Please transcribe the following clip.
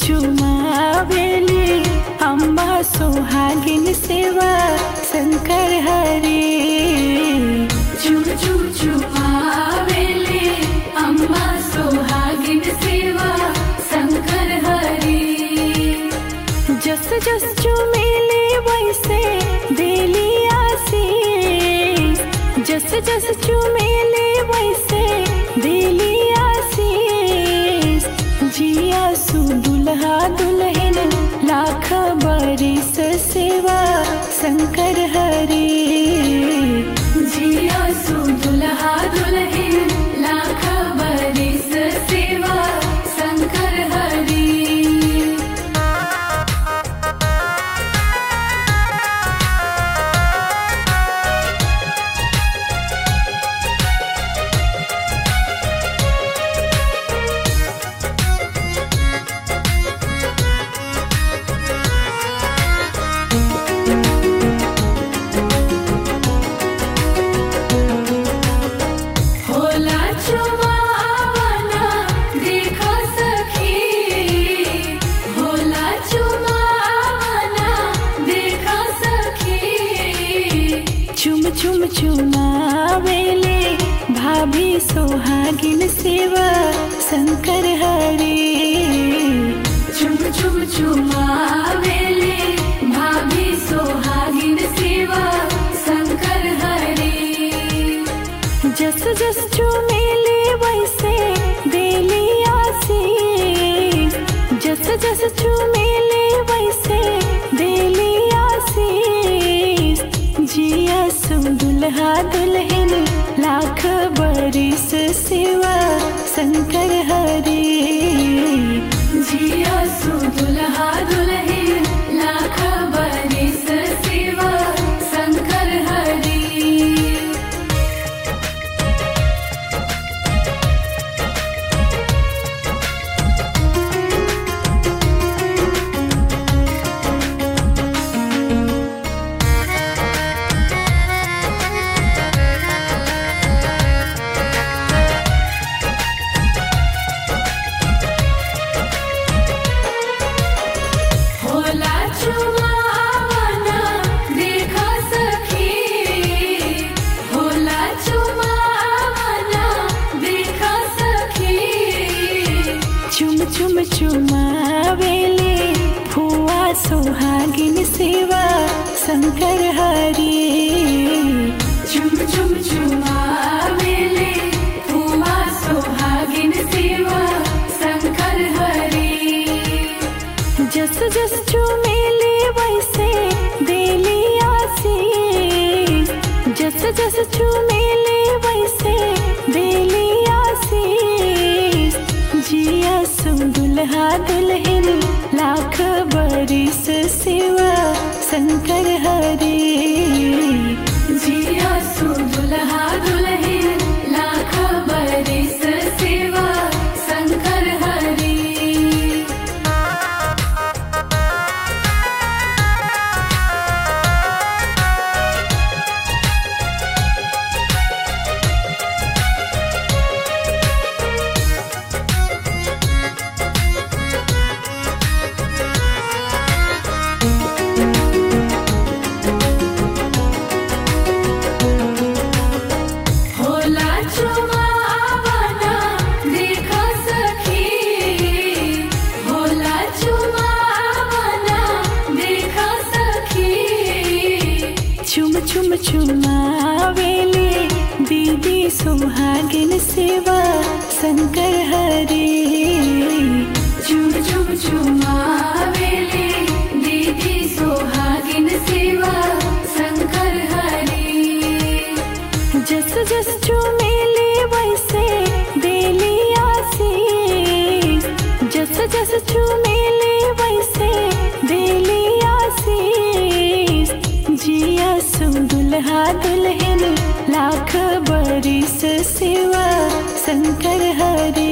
चुमावेली अम्बा सोहागिन सेवा शंकर हरे चुम चुम चुमावेले अम्मा सोहागिन सेवा शंकर हरि जस जस चुमेले वैसे देली आशीष जस जस चुमेले वैसे देली आशीष जिया सु दुल्हा दुल्हन लाख बरिस सेवा शंकर हरे जिया सु दुल्हा दुल्हन लाख बरिस सेवा शंकर हरि होला चुमावना देखो सखी होला चुमावना देखो सखी चुम चुम चुमावेले भाभी सोहागिन सेवा शंकर हरे चुम चुम चुमावेले भाभी सोहागिन सेवा शंकर हरि जस जस चुमेले वैसे देली आशीष जस जस चुमेले वैसे देली आशीष जिया सु दुल्हा दुल्हन लाख बरिस सेवा शंकर हरे जिया सु दुल्हा दुल्हन लाख बरिस सेवा शंकर हरि होला चुमावना देखो सखी होला चुमावना देखो सखी चुम चुम चुमावेले फुआ सोहागिन सेवा शंकर हरे चुम चुम चुमावेले फुआ सोहागिन सेवा शंकर हरि जस जस चुमेले वैसे देली आशीष जस जस चुमेले वैसे देली आशीष जिया सु दुल्हा दुल्हन लाख बरिस सेवा शंकर हरे जिया सु दुल्हा दुल्हन लाख बरिस सेवा शंकर हरि होला चुमावना देखो सखी होला चुमावना देखो सखी चुम चुम चुमावेले दीदी सुहागिन सेवा शंकर हरे चुम चुम चुमावेले दीदी सोहागिन सेवा शंकर हरि जस जस चुमेले वैसे देली आशीष जस जस चुमेले वैसे देली आशीष जिया सु दुल्हा दुल्हन लाख बरिस सेवा शंकर हरे